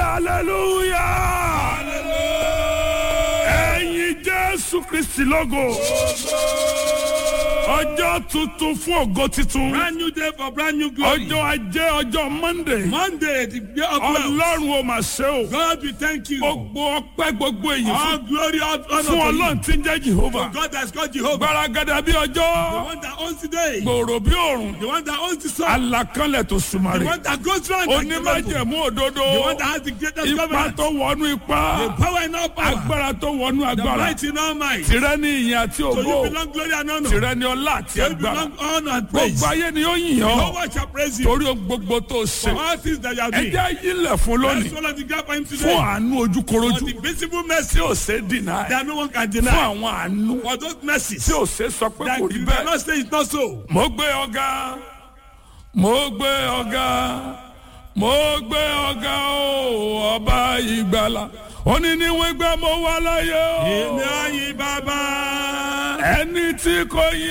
hallelujah ẹ̀yin jésù kristi lógo ọjọ́ tuntun fún ògo titun Brand new day for brand new glory. ọjọ́ ajé ọjọ́ monday Monday, the day of wealth. ọlọ́run ò mà ṣe o God, we thank you. gbogbo ọpẹ́ gbogbo èyí All fún glory, all honor fún to ọlọ́run you. tí ń jẹ́ jehovah God has called Jehovah. gbaragada bí The ọjọ́ one that owns the day. gbòòrò bí òrùn The one that owns the sun. alakanlẹ̀ tó The sùmàrè one that goes round like the rainbow. onímọ̀jẹ̀mú òdodo The one that has the greatest ipa government. tó wọnú The ipa power in all power. agbára tó wọnú The agbára might in all might. tìrẹ ní ìyìn àti So you ògo belong glory and honor. tìrẹ ní ọlá àti So you agbára belong honor and praise. gbogbo ayé ni ó yìn No ọ́ one shall praise you. torí ohun gbogbo tó ṣe For all things that you have done. ẹjẹ́ yílẹ̀ fún Let's lónìí follow the gap for him fún today. àánú For ojúkorojú the visible tí mercy ò ṣe dìnnà that no one can fún deny. àwọn àánú For those mercies tí ò ṣe sọ pé that kò rí you bẹ́ẹ̀. cannot say it's not so. mo gbé ọ̀gá mo gbé ọ̀gá mo gbé ọ̀gá o ọba ìgbàlà òní ni wọ́n gbé mo wá láyé o Èmi àyè bàbá. ẹni tí kò yí.